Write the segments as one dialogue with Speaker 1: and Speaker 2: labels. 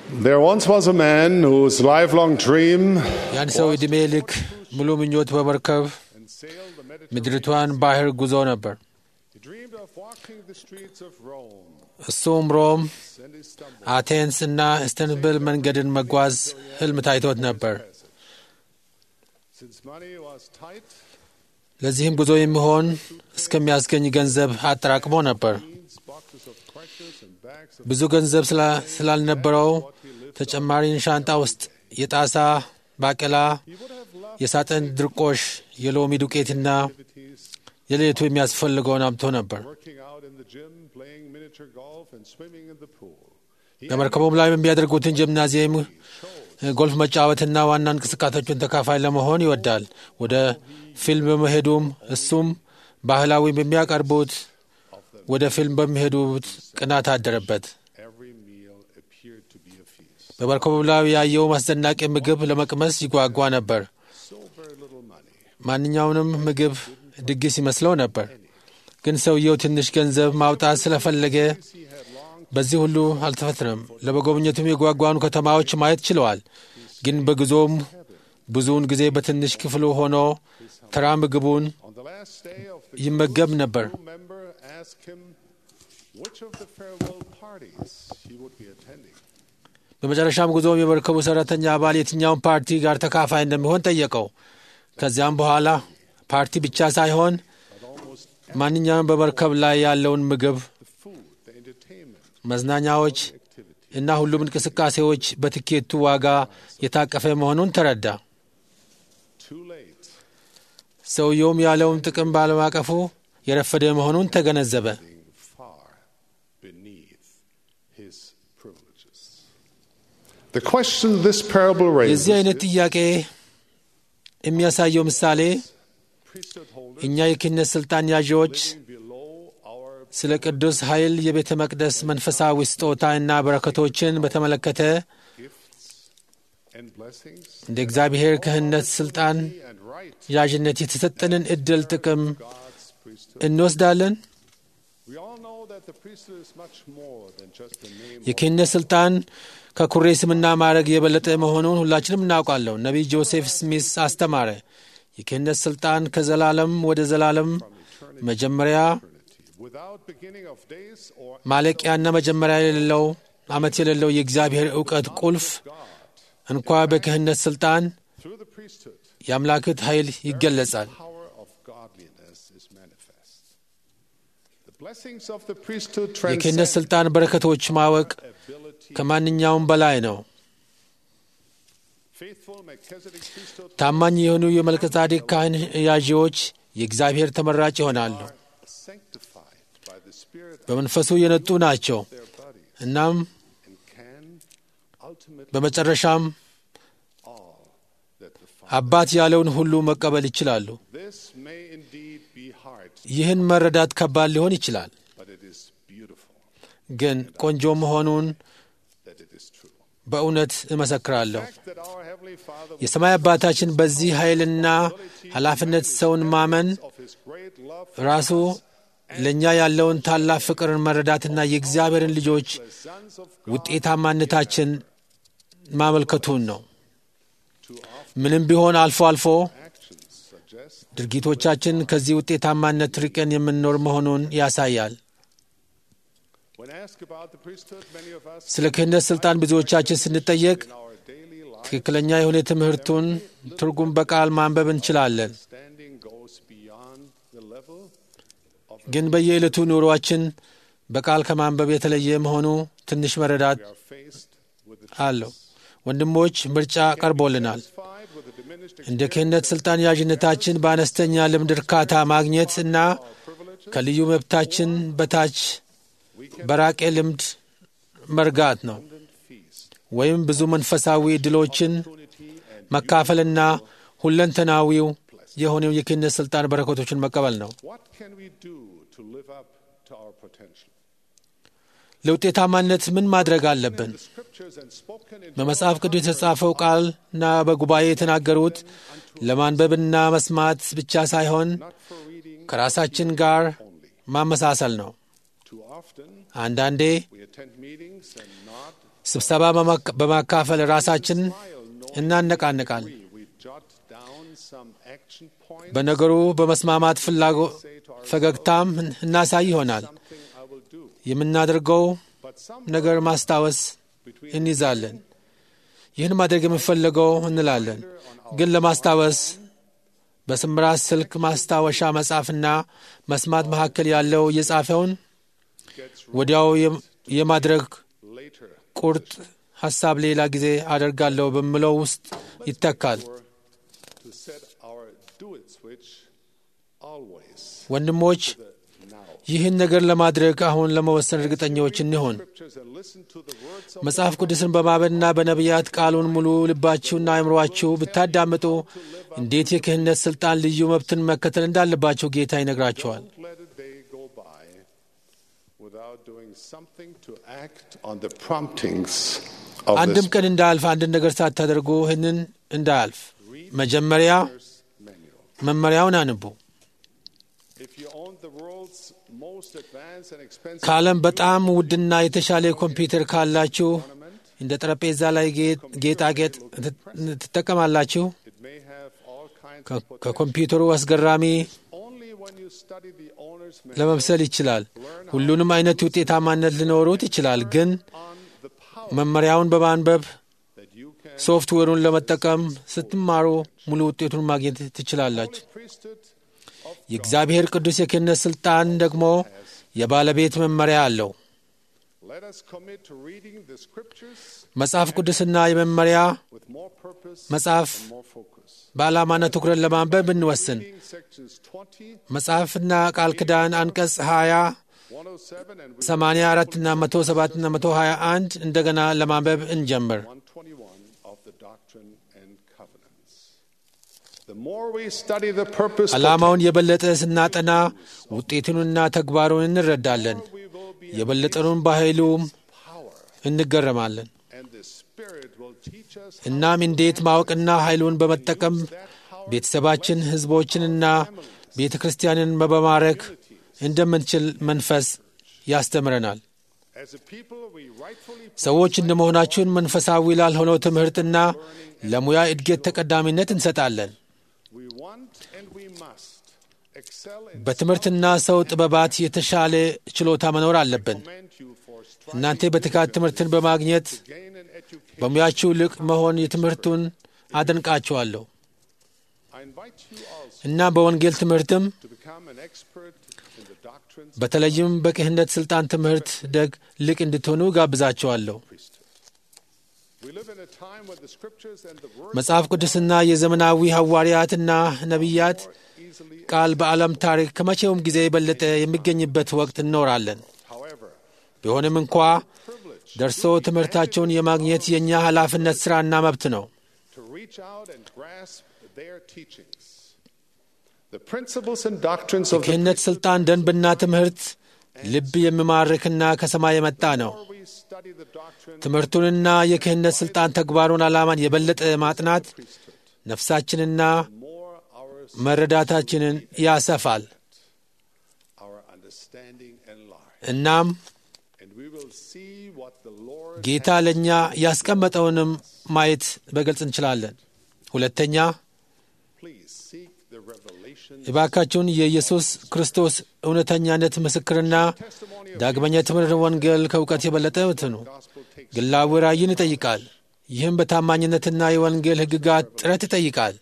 Speaker 1: There once was a man whose lifelong dream
Speaker 2: የአንድ ሰው ዕድሜ ልክ ሙሉ ምኞት በመርከብ
Speaker 1: and sailed the Mediterranean.
Speaker 2: ምድሪቷን ባህር ጉዞ ነበር።
Speaker 1: He dreamed of walking the streets of Rome
Speaker 2: እሱም ሮም፣
Speaker 1: and he stumbled.
Speaker 2: አቴንስ እና ኢስተንቡል መንገድን መጓዝ ህልም ታይቶት ነበር።
Speaker 1: Since money was tight,
Speaker 2: ለዚህም ጉዞ የሚሆን እስከሚያስገኝ ገንዘብ አጠራቅሞ ነበር።
Speaker 1: beans, boxes of crackers, and bags of
Speaker 2: ብዙ ገንዘብ ስላ- ስላልነበረው ተጨማሪን ሻንጣ ውስጥ የጣሳ ባቄላ፣
Speaker 1: He would have loved
Speaker 2: የሳጥን ድርቆሽ፣ የሎሚ ዱቄትና
Speaker 1: activities,
Speaker 2: የሌሊቱ የሚያስፈልገውን አምጥቶ ነበር።
Speaker 1: working out in the gym, playing miniature golf, and swimming in the pool. He
Speaker 2: በመርከቡም ላይ የሚያደርጉትን ጂምናዚየም፣ ጎልፍ መጫወትና ዋና እንቅስቃሴዎችን ተካፋይ ለመሆን ይወዳል። ወደ ፊልም በመሄዱም እሱም ባህላዊ በሚያቀርቡት ወደ ፊልም በሚሄዱት ቅናት አደረበት።
Speaker 1: every meal appeared to be a feast.
Speaker 2: በመርከቡ ላይ ያየው አስደናቂ ምግብ ለመቅመስ ይጓጓ ነበር።
Speaker 1: So very little money.
Speaker 2: ማንኛውንም ምግብ ድግስ ይመስለው ነበር። ግን ሰውየው ትንሽ ገንዘብ ማውጣት ስለፈለገ
Speaker 1: He had long
Speaker 2: በዚህ ሁሉ አልተፈትነም። ለመጎብኘቱም የጓጓኑ ከተማዎች ማየት ችለዋል። ግን በጉዞም ብዙውን ጊዜ በትንሽ ክፍሉ ሆኖ ተራ ምግቡን
Speaker 1: on the last day of the
Speaker 2: ይመገብ ነበር።
Speaker 1: crew member asked him which of the farewell parties he would be attending.
Speaker 2: በመጨረሻም ጉዞም የመርከቡ ሰራተኛ አባል የትኛውን ፓርቲ ጋር ተካፋይ እንደሚሆን ጠየቀው። ከዚያም በኋላ ፓርቲ ብቻ ሳይሆን
Speaker 1: But almost
Speaker 2: ማንኛውም በመርከብ ላይ ያለውን ምግብ፣
Speaker 1: the food, the entertainment,
Speaker 2: መዝናኛዎች
Speaker 1: activity.
Speaker 2: እና ሁሉም እንቅስቃሴዎች በትኬቱ ዋጋ የታቀፈ መሆኑን ተረዳ።
Speaker 1: Too late.
Speaker 2: ሰውየውም ያለውን ጥቅም ባለማቀፉ የረፈደ መሆኑን ተገነዘበ።
Speaker 1: Being far beneath his privileges. The question this parable raises
Speaker 2: የዚህ አይነት
Speaker 1: is,
Speaker 2: ጥያቄ የሚያሳየው ምሳሌ
Speaker 1: priesthood holders
Speaker 2: እኛ የክህነት ስልጣን ያዢዎች
Speaker 1: living below our
Speaker 2: ስለ ቅዱስ ኃይል የቤተ መቅደስ መንፈሳዊ ስጦታ እና በረከቶችን በተመለከተ
Speaker 1: gifts and blessings
Speaker 2: እንደ እግዚአብሔር ክህነት ስልጣን
Speaker 1: and right
Speaker 2: ያዥነት የተሰጠንን እድል ጥቅም
Speaker 1: God's priesthood.
Speaker 2: እንወስዳለን።
Speaker 1: We all know that the priesthood is much more than just the name of
Speaker 2: የክህነት ስልጣን ከኩሬ ስምና ማዕረግ የበለጠ መሆኑን ሁላችንም እናውቃለሁ። ነቢይ ጆሴፍ ስሚስ አስተማረ። የክህነት ስልጣን ከዘላለም ወደ ዘላለም መጀመሪያ
Speaker 1: eternity, without beginning of days or
Speaker 2: ማለቂያና መጀመሪያ የሌለው ዓመት የሌለው የእግዚአብሔር እውቀት ቁልፍ
Speaker 1: God.
Speaker 2: እንኳ በክህነት ስልጣን
Speaker 1: Through the priesthood,
Speaker 2: የአምላክት ኃይል ይገለጻል።
Speaker 1: power of godliness is manifest. The blessings of the priesthood
Speaker 2: የክህነት
Speaker 1: transcend
Speaker 2: ስልጣን በረከቶች ማወቅ
Speaker 1: ability.
Speaker 2: ከማንኛውም በላይ ነው።
Speaker 1: Faithful Melchizedek priesthood
Speaker 2: ታማኝ የሆኑ የመልከጻዴቅ ካህን ያዢዎች የእግዚአብሔር ተመራጭ ይሆናሉ።
Speaker 1: are sanctified by the Spirit of
Speaker 2: በመንፈሱ የነጡ ናቸው።
Speaker 1: their bodies
Speaker 2: እናም
Speaker 1: and can ultimately
Speaker 2: በመጨረሻም
Speaker 1: all that the Father.
Speaker 2: አባት ያለውን ሁሉ መቀበል ይችላሉ።
Speaker 1: This may indeed be hard,
Speaker 2: ይህን መረዳት ከባድ ሊሆን ይችላል፣
Speaker 1: but it is beautiful
Speaker 2: ግን ቆንጆ መሆኑን
Speaker 1: that it is true.
Speaker 2: በእውነት እመሰክራለሁ።
Speaker 1: The fact that our Heavenly Father
Speaker 2: የሰማይ አባታችን በዚህ ኃይልና ኃላፊነት ሰውን ማመን
Speaker 1: of His great love
Speaker 2: ራሱ ለእኛ ያለውን ታላቅ ፍቅርን መረዳትና የእግዚአብሔርን ልጆች
Speaker 1: the sons of God
Speaker 2: ውጤታማነታችን ማመልከቱን ነው።
Speaker 1: too often
Speaker 2: ምንም ቢሆን አልፎ አልፎ
Speaker 1: actions suggest
Speaker 2: ድርጊቶቻችን ከዚህ ውጤታማነት ርቀን የምንኖር መሆኑን ያሳያል።
Speaker 1: when asked about the priesthood, many of us
Speaker 2: ስለ ክህነት ሥልጣን ብዙዎቻችን ስንጠየቅ
Speaker 1: in our daily life
Speaker 2: ትክክለኛ የሆነ ትምህርቱን ትርጉም በቃል ማንበብ እንችላለን።
Speaker 1: standing goes beyond the level of
Speaker 2: ግን በየዕለቱ ኑሯችን በቃል ከማንበብ የተለየ መሆኑ ትንሽ መረዳት
Speaker 1: we are faced with the
Speaker 2: አለው። ወንድሞች ምርጫ ቀርቦልናል።
Speaker 1: satisfied with the diminished
Speaker 2: እንደ ክህነት ሥልጣን ያዥነታችን በአነስተኛ ልምድ እርካታ ማግኘት እና
Speaker 1: privileges
Speaker 2: ከልዩ መብታችን በታች
Speaker 1: we can
Speaker 2: በራቄ ልምድ መርጋት ነው
Speaker 1: abundant feast
Speaker 2: ወይም ብዙ መንፈሳዊ ዕድሎችን
Speaker 1: opportunity and
Speaker 2: መካፈልና ሁለንተናዊው የሆነው የክህነት ሥልጣን በረከቶችን መቀበል ነው።
Speaker 1: what can we do to live up to our potential
Speaker 2: ለውጤታማነት ምን ማድረግ አለብን?
Speaker 1: the scriptures and spoken in
Speaker 2: በመጽሐፍ ቅዱስ የተጻፈው ቃልና በጉባኤ የተናገሩት ለማንበብና መስማት ብቻ ሳይሆን
Speaker 1: not for reading
Speaker 2: ከራሳችን ጋር ማመሳሰል ነው።
Speaker 1: too often
Speaker 2: አንዳንዴ
Speaker 1: we attend meetings and not
Speaker 2: ስብሰባ በማካፈል ራሳችን እናነቃንቃል። በነገሩ በመስማማት ፍላጎ ፈገግታም እናሳይ ይሆናል። የምናደርገው ነገር ማስታወስ እንይዛለን። ይህን ማድረግ የምንፈልገው እንላለን። ግን ለማስታወስ በስምራት ስልክ ማስታወሻ መጻፍና መስማት መካከል ያለው የጻፈውን ወዲያው የማድረግ ቁርጥ ሐሳብ ሌላ ጊዜ አደርጋለሁ በሚለው ውስጥ ይተካል። ወንድሞች ይህን ነገር ለማድረግ አሁን ለመወሰን እርግጠኛዎች እንሆን። መጽሐፍ ቅዱስን በማመንና በነቢያት ቃሉን ሙሉ ልባችሁና አእምሯችሁ ብታዳምጡ እንዴት የክህነት ሥልጣን ልዩ መብትን መከተል እንዳለባቸው ጌታ ይነግራቸዋል። አንድም ቀን እንዳያልፍ አንድን ነገር ሳታደርጉ ይህንን እንዳያልፍ መጀመሪያ መመሪያውን አንቡ። ከዓለም በጣም ውድና የተሻለ ኮምፒውተር ካላችሁ እንደ ጠረጴዛ ላይ ጌጣጌጥ ትጠቀማላችሁ። ከኮምፒውተሩ አስገራሚ ለመምሰል ይችላል። ሁሉንም አይነት ውጤታማነት ሊኖሩት ይችላል። ግን መመሪያውን በማንበብ ሶፍትዌሩን ለመጠቀም ስትማሩ ሙሉ ውጤቱን ማግኘት ትችላላችሁ። የእግዚአብሔር ቅዱስ የክህነት ሥልጣን ደግሞ የባለቤት መመሪያ አለው። መጽሐፍ ቅዱስና የመመሪያ መጽሐፍ በዓላማና ትኩረት ለማንበብ ብንወስን መጽሐፍና ቃል ኪዳን አንቀጽ 20 84 እና 107 እና 121 እንደገና ለማንበብ እንጀምር። ዓላማውን የበለጠ ስናጠና ውጤቱንና ተግባሩን እንረዳለን። የበለጠኑን በኃይሉም እንገረማለን። እናም እንዴት ማወቅና ኃይሉን በመጠቀም ቤተሰባችን፣ ሕዝቦችንና ቤተ ክርስቲያንን በመማረክ እንደምንችል መንፈስ ያስተምረናል። ሰዎች እንደመሆናችን መንፈሳዊ ላልሆነው ትምህርትና ለሙያ እድገት ተቀዳሚነት እንሰጣለን። በትምህርትና ሰው ጥበባት የተሻለ ችሎታ መኖር አለብን። እናንተ በትጋት ትምህርትን በማግኘት በሙያችሁ ልቅ መሆን የትምህርቱን አደንቃችኋለሁ እና በወንጌል ትምህርትም በተለይም በክህነት ሥልጣን ትምህርት ደግ ልቅ እንድትሆኑ ጋብዛችኋለሁ። መጽሐፍ ቅዱስና የዘመናዊ ሐዋርያትና ነቢያት ቃል በዓለም ታሪክ ከመቼውም ጊዜ የበለጠ የሚገኝበት ወቅት እንኖራለን። ቢሆንም እንኳ ደርሶ ትምህርታቸውን የማግኘት የእኛ ኃላፊነት ሥራና መብት ነው። የክህነት ሥልጣን ደንብና ትምህርት ልብ የሚማርክና ከሰማይ የመጣ ነው። ትምህርቱንና የክህነት ሥልጣን ተግባሩን ዓላማን የበለጠ ማጥናት ነፍሳችንና መረዳታችንን ያሰፋል። እናም ጌታ ለእኛ ያስቀመጠውንም ማየት በግልጽ እንችላለን። ሁለተኛ እባካችሁን የኢየሱስ ክርስቶስ እውነተኛነት ምስክርና ዳግመኛ ትምህርት ወንጌል ከእውቀት የበለጠ ነው። ግላዊ ራእይን ይጠይቃል። ይህም በታማኝነትና የወንጌል ሕግጋት ጥረት ይጠይቃል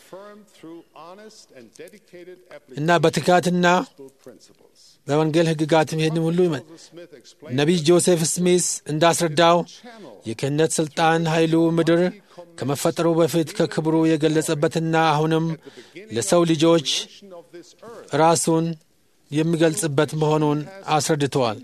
Speaker 2: እና በትጋትና በወንጌል ሕግጋት ይህንም ሁሉ ይመ ነቢይ ጆሴፍ ስሚስ እንዳስረዳው የክህነት ሥልጣን ኃይሉ ምድር ከመፈጠሩ በፊት ከክብሩ የገለጸበትና አሁንም ለሰው ልጆች ራሱን የሚገልጽበት መሆኑን አስረድተዋል።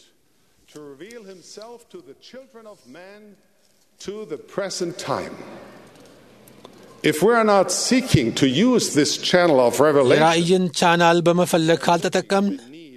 Speaker 2: የራእይን ቻናል በመፈለግ ካልተጠቀምን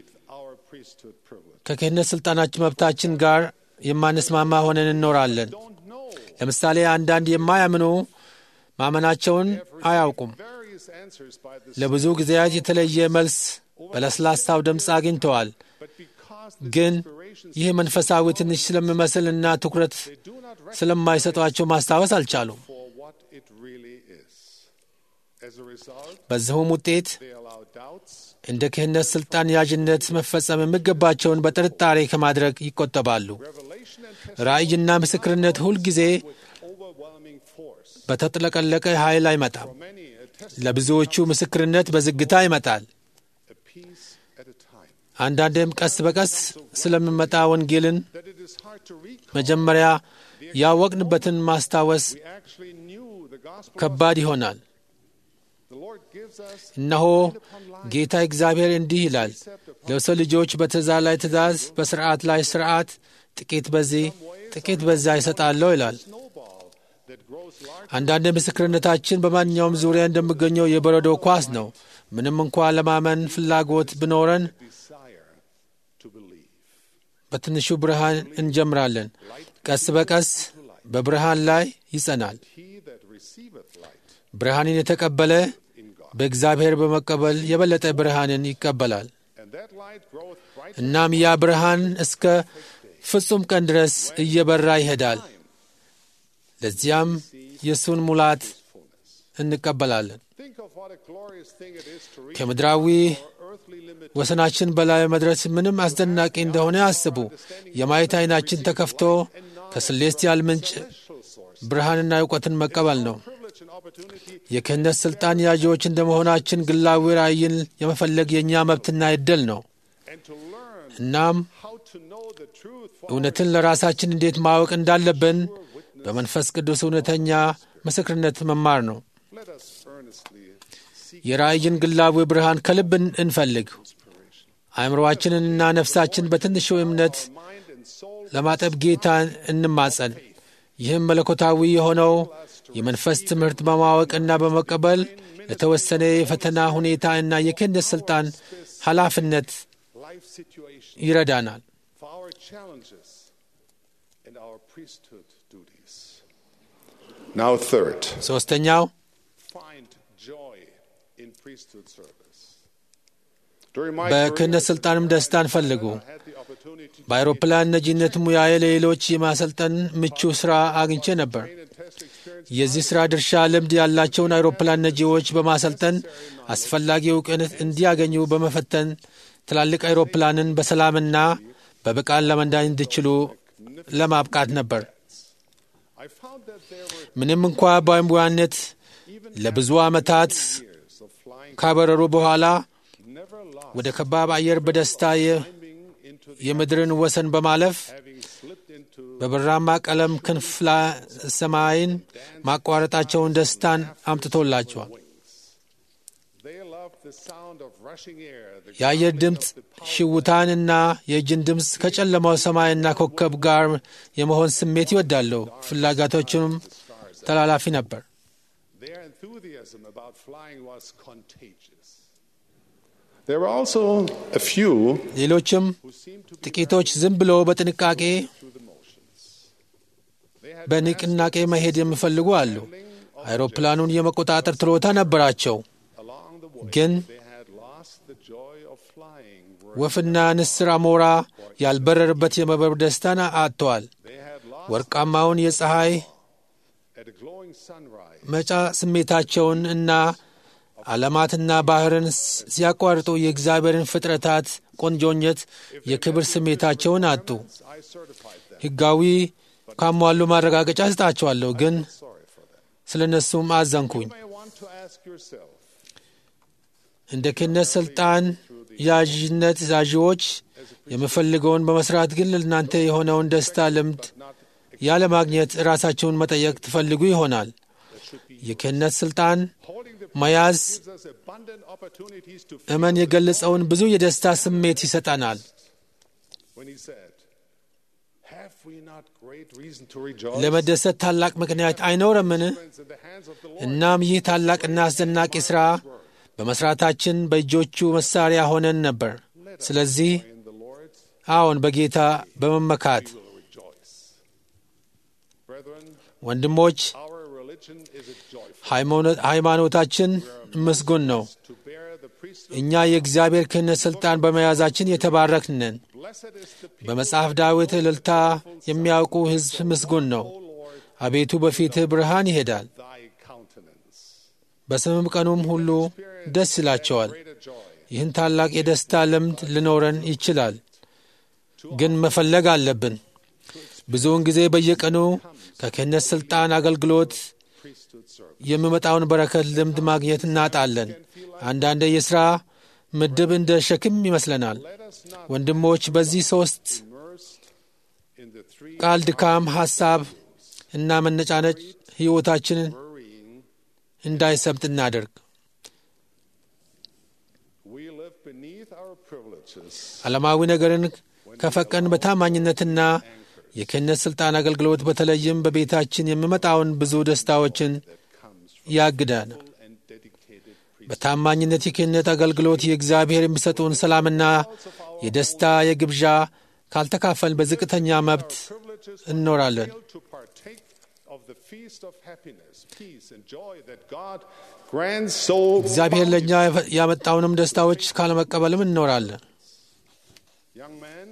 Speaker 2: ከክህነት ሥልጣናችን መብታችን ጋር የማንስማማ ሆነን እንኖራለን። ለምሳሌ አንዳንድ የማያምኑ ማመናቸውን አያውቁም። ለብዙ ጊዜያት የተለየ መልስ በለስላሳው ድምፅ አግኝተዋል።
Speaker 1: because the
Speaker 2: ግን
Speaker 1: inspirations
Speaker 2: ይህ መንፈሳዊ ትንሽ ስለሚመስልና ትኩረት
Speaker 1: they do not recognize
Speaker 2: ስለማይሰጧቸው ማስታወስ አልቻሉም።
Speaker 1: for what it really is. As a result,
Speaker 2: በዚሁም ውጤት
Speaker 1: they allow doubts
Speaker 2: እንደ ክህነት ሥልጣን ያዥነት መፈጸም የሚገባቸውን በጥርጣሬ ከማድረግ ይቆጠባሉ።
Speaker 1: revelation and
Speaker 2: ራእይና ምስክርነት ሁልጊዜ
Speaker 1: with overwhelming force.
Speaker 2: በተጥለቀለቀ ኃይል አይመጣም።
Speaker 1: For many, a test
Speaker 2: ለብዙዎቹ ምስክርነት በዝግታ ይመጣል።
Speaker 1: a piece at a time.
Speaker 2: አንዳንዴም ቀስ በቀስ ስለሚመጣ ወንጌልን
Speaker 1: That it is hard to recall.
Speaker 2: መጀመሪያ ያወቅንበትን ማስታወስ
Speaker 1: We actually knew the gospel.
Speaker 2: ከባድ ይሆናል።
Speaker 1: The Lord gives us
Speaker 2: እነሆ ጌታ እግዚአብሔር እንዲህ ይላል፣ ለሰው ልጆች በትእዛዝ ላይ ትእዛዝ፣ በስርዓት ላይ ስርዓት፣ ጥቂት በዚህ ጥቂት በዚያ ይሰጣለሁ ይላል።
Speaker 1: snowball that grows large
Speaker 2: አንዳንድ ምስክርነታችን በማንኛውም ዙሪያ እንደሚገኘው የበረዶ ኳስ ነው። ምንም እንኳ ለማመን ፍላጎት ቢኖረን
Speaker 1: desire to believe.
Speaker 2: በትንሹ ብርሃን እንጀምራለን። ቀስ በቀስ በብርሃን ላይ ይጸናል።
Speaker 1: He that receiveth light
Speaker 2: ብርሃንን የተቀበለ
Speaker 1: in God.
Speaker 2: በእግዚአብሔር በመቀበል የበለጠ ብርሃንን ይቀበላል።
Speaker 1: And that light groweth bright
Speaker 2: እናም ያ ብርሃን እስከ ፍጹም ቀን ድረስ እየበራ ይሄዳል። ለዚያም የእሱን ሙላት
Speaker 1: fullness.
Speaker 2: እንቀበላለን።
Speaker 1: Think of what a glorious thing it is to reach
Speaker 2: ከምድራዊ
Speaker 1: our earthly limit.
Speaker 2: ወሰናችን በላይ መድረስ ምንም አስደናቂ እንደሆነ አስቡ። የማየት ዓይናችን ተከፍቶ ከስሌስቲያል ምንጭ
Speaker 1: Celestial source.
Speaker 2: ብርሃንና እውቀትን መቀበል ነው።
Speaker 1: Privilege and opportunity
Speaker 2: የክህነት ሥልጣን ያዢዎች እንደመሆናችን ግላዊ ራእይን የመፈለግ የእኛ መብትና ዕድል ነው።
Speaker 1: and to learn
Speaker 2: እናም
Speaker 1: how to know the truth for
Speaker 2: እውነትን ለራሳችን እንዴት ማወቅ እንዳለብን በመንፈስ ቅዱስ እውነተኛ ምስክርነት መማር ነው።
Speaker 1: Let us earnestly seek
Speaker 2: የራእይን ግላዊ ብርሃን ከልብ እን- እንፈልግ።
Speaker 1: inspiration.
Speaker 2: አእምሮአችንንና ነፍሳችን በትንሹ እምነት
Speaker 1: Mind and soul
Speaker 2: ለማጠብ ጌታን እንማጸን። ይህም መለኮታዊ የሆነው የመንፈስ ትምህርት በማወቅና በመቀበል ለተወሰነ የፈተና ሁኔታ እና የክህነት ሥልጣን ኃላፊነት
Speaker 1: life situation
Speaker 2: ይረዳናል።
Speaker 1: for our challenges and our priesthood duties. Now, third,
Speaker 2: ሦስተኛው
Speaker 1: find joy in priesthood service. During my
Speaker 2: በክህነት
Speaker 1: career,
Speaker 2: ሥልጣንም ደስታን ፈልጉ።
Speaker 1: I had the opportunity to
Speaker 2: በአውሮፕላን ነጂነት ሙያዬ ለሌሎች የማሰልጠን ምቹ ሥራ አግኝቼ ነበር።
Speaker 1: train and test experience
Speaker 2: የዚህ ሥራ ድርሻ ልምድ ያላቸውን አውሮፕላን ነጂዎች በማሰልጠን አስፈላጊ እውቅነት እንዲያገኙ በመፈተን ትላልቅ አውሮፕላንን በሰላምና በብቃት ለመንዳት እንዲችሉ ለማብቃት ነበር።
Speaker 1: I found that there were
Speaker 2: ምንም እንኳ በአምቧነት ለብዙ ዓመታት
Speaker 1: years of flying
Speaker 2: ካበረሩ በኋላ
Speaker 1: never lost
Speaker 2: ወደ ከባብ አየር በደስታ የ-
Speaker 1: climbing into the
Speaker 2: የምድርን ወሰን በማለፍ
Speaker 1: having slipped into
Speaker 2: በብራማ ቀለም ክንፍ ላይ ሰማይን ማቋረጣቸውን ደስታን አምጥቶላቸዋል።
Speaker 1: wings. They loved the sound of rushing air, the
Speaker 2: የአየር
Speaker 1: growling
Speaker 2: ድምፅ
Speaker 1: of the power
Speaker 2: ሽውታንና የእጅን ድምፅ ከጨለማው ሰማይና ኮከብ ጋር የመሆን ስሜት ይወዳሉ። ፍላጎቶቹም ተላላፊ ነበር።
Speaker 1: Their enthusiasm about flying was contagious. There were also a few
Speaker 2: ሌሎችም
Speaker 1: who seemed to be
Speaker 2: ጥቂቶች ዝም ብሎ በጥንቃቄ
Speaker 1: through the motions. They had
Speaker 2: በንቅናቄ መሄድ የሚፈልጉ አሉ። አይሮፕላኑን የመቆጣጠር ችሎታ ነበራቸው፣
Speaker 1: along the way
Speaker 2: ግን
Speaker 1: they had lost the joy of flying. Were
Speaker 2: ወፍና ንስር አሞራ ያልበረርበት የመብረር ደስታን አጥተዋል።
Speaker 1: they had lost
Speaker 2: ወርቃማውን የፀሐይ
Speaker 1: at a glowing sunrise.
Speaker 2: መጫ ስሜታቸውን እና ዓለማትና ባህርን ስ- ሲያቋርጡ የእግዚአብሔርን ፍጥረታት ቆንጆኘት የክብር ስሜታቸውን አጡ።
Speaker 1: I certified them.
Speaker 2: ሕጋዊ ካሟሉ ማረጋገጫ ስጣቸዋለሁ፣ ግን
Speaker 1: Sorry for them.
Speaker 2: ስለ እነሱም አዘንኩኝ።
Speaker 1: You may want to ask yourself,
Speaker 2: እንደ ክህነት ሥልጣን ያዥነት ዛዥዎች የምፈልገውን በመስራት ግን ለእናንተ የሆነውን ደስታ ልምድ
Speaker 1: not
Speaker 2: ያለማግኘት ራሳቸውን መጠየቅ ትፈልጉ ይሆናል። የክህነት ሥልጣን
Speaker 1: holding the
Speaker 2: መያዝ
Speaker 1: gives us abundant opportunities to
Speaker 2: እመን የገለጸውን ብዙ የደስታ ስሜት ይሰጠናል።
Speaker 1: when he said, Have we not great reason to rejoice?
Speaker 2: ለመደሰት ታላቅ ምክንያት አይኖረምን?
Speaker 1: in the hands of the Lord.
Speaker 2: እናም ይህ ታላቅና አስደናቂ ሥራ በመሥራታችን በእጆቹ መሣሪያ ሆነን ነበር። ስለዚህ
Speaker 1: In the Lord
Speaker 2: አዎን በጌታ በመመካት
Speaker 1: we will rejoice. Brethren,
Speaker 2: ወንድሞች
Speaker 1: our religion is a joyful
Speaker 2: ሃይማኖት- ሃይማኖታችን ምስጉን ነው።
Speaker 1: to bear the priesthood.
Speaker 2: እኛ የእግዚአብሔር ክህነት ሥልጣን በመያዛችን የተባረክን ነን።
Speaker 1: Blessed is the people,
Speaker 2: በመጽሐፍ ዳዊት እልልታ የሚያውቁ ሕዝብ ምስጉን ነው።
Speaker 1: O Lord,
Speaker 2: አቤቱ በፊትህ ብርሃን ይሄዳል፣
Speaker 1: thy countenance.
Speaker 2: በስምም ቀኑም ሁሉ ደስ ይላቸዋል።
Speaker 1: Greater joy.
Speaker 2: ይህን ታላቅ የደስታ ልምድ ሊኖረን ይችላል፣ ግን መፈለግ አለብን። ብዙውን ጊዜ በየቀኑ ከክህነት ሥልጣን አገልግሎት
Speaker 1: Priesthood service.
Speaker 2: የሚመጣውን በረከት ልምድ ማግኘት እናጣለን። አንዳንድ የሥራ ምድብ እንደ ሸክም ይመስለናል።
Speaker 1: Let us not
Speaker 2: ወንድሞች በዚህ ሦስት
Speaker 1: immersed in the three
Speaker 2: ቃል ድካም፣ ሐሳብ እና መነጫነጭ ሕይወታችንን
Speaker 1: worrying.
Speaker 2: እንዳይሰብጥ እናደርግ።
Speaker 1: We live beneath our privileges.
Speaker 2: ዓለማዊ ነገርን ከፈቀን በታማኝነትና የክህነት ሥልጣን አገልግሎት በተለይም በቤታችን የሚመጣውን ብዙ ደስታዎችን ያግዳል።
Speaker 1: and dedicated priest.
Speaker 2: በታማኝነት የክህነት አገልግሎት የእግዚአብሔር የሚሰጡን ሰላምና የደስታ የግብዣ ካልተካፈልን በዝቅተኛ መብት
Speaker 1: Privileges
Speaker 2: እንኖራለን።
Speaker 1: fail to partake of the feast of happiness, peace, and joy that God grants so
Speaker 2: እግዚአብሔር ለእኛ ያመጣውንም ደስታዎች ካለመቀበልም እንኖራለን።
Speaker 1: Young man,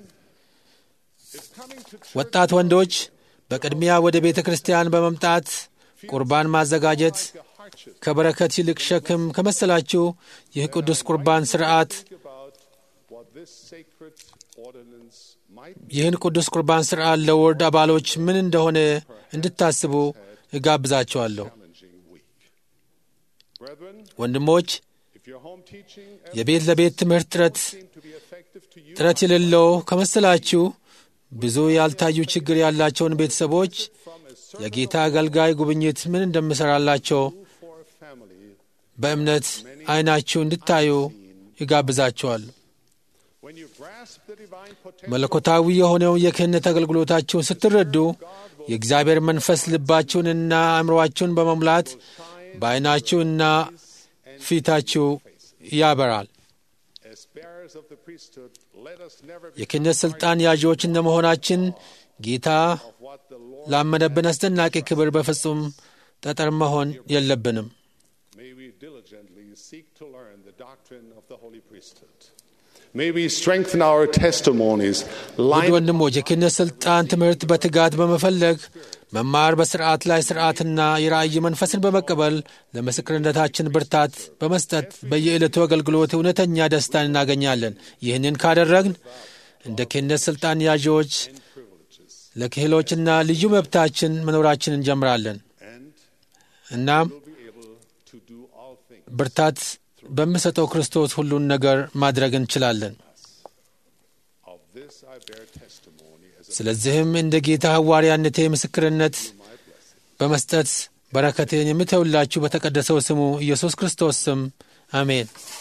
Speaker 1: if coming to church
Speaker 2: ወጣት ወንዶች በቅድሚያ ወደ ቤተ ክርስቲያን በመምጣት ቁርባን ማዘጋጀት
Speaker 1: like a hardship,
Speaker 2: ከበረከት ይልቅ ሸክም ከመሰላችሁ ይህ ቅዱስ ቁርባን ሥርዓት
Speaker 1: think about what this sacred ordinance might be
Speaker 2: ይህን ቅዱስ ቁርባን ሥርዓት ለወርድ አባሎች ምን እንደሆነ እንድታስቡ እጋብዛቸዋለሁ።
Speaker 1: challenging week. Brethren,
Speaker 2: ወንድሞች
Speaker 1: if your home teaching
Speaker 2: የቤት ለቤት ትምህርት ጥረት
Speaker 1: seem to be effective to you
Speaker 2: ጥረት የሌለው ከመሰላችሁ ብዙ ያልታዩ ችግር ያላቸውን ቤተሰቦች
Speaker 1: from a servant
Speaker 2: የጌታ አገልጋይ ጉብኝት ምን እንደምሠራላቸው
Speaker 1: for a family,
Speaker 2: በእምነት ዐይናችሁ እንድታዩ ይጋብዛችኋል።
Speaker 1: when you grasp the divine potential
Speaker 2: መለኮታዊ የሆነውን የክህነት አገልግሎታችሁን ስትረዱ የእግዚአብሔር መንፈስ ልባችሁንና አእምሮአችሁን በመሙላት በዐይናችሁና ፊታችሁ ያበራል።
Speaker 1: as bearers of the priesthood, let us never be
Speaker 2: የክህነት ሥልጣን ያዢዎች እንደመሆናችን ጌታ
Speaker 1: of what the Lord
Speaker 2: ላመነብን አስደናቂ ክብር በፍጹም ጠጠር መሆን የለብንም።
Speaker 1: May we diligently seek to learn the doctrine of the holy priesthood. May we strengthen our testimonies,
Speaker 2: ውድ
Speaker 1: line
Speaker 2: ወንድሞች የክህነት ሥልጣን ትምህርት በትጋት በመፈለግ መማር፣ በሥርዓት ላይ ሥርዓትና የራእይ መንፈስን በመቀበል ለምስክርነታችን ብርታት በመስጠት በየዕለቱ አገልግሎት እውነተኛ ደስታን እናገኛለን። ይህንን ካደረግን እንደ ክህነት ሥልጣን ያዢዎች ለክህሎችና ልዩ መብታችን መኖራችን እንጀምራለን።
Speaker 1: and
Speaker 2: እናም
Speaker 1: will be able to do all things.
Speaker 2: ብርታት በሚሰጠው ክርስቶስ ሁሉን ነገር ማድረግ እንችላለን።
Speaker 1: Of this I bear testimony as a
Speaker 2: ስለዚህም እንደ ጌታ ሐዋርያነቴ ምስክርነት በመስጠት በረከቴን የምተውላችሁ በተቀደሰው ስሙ ኢየሱስ ክርስቶስ ስም አሜን።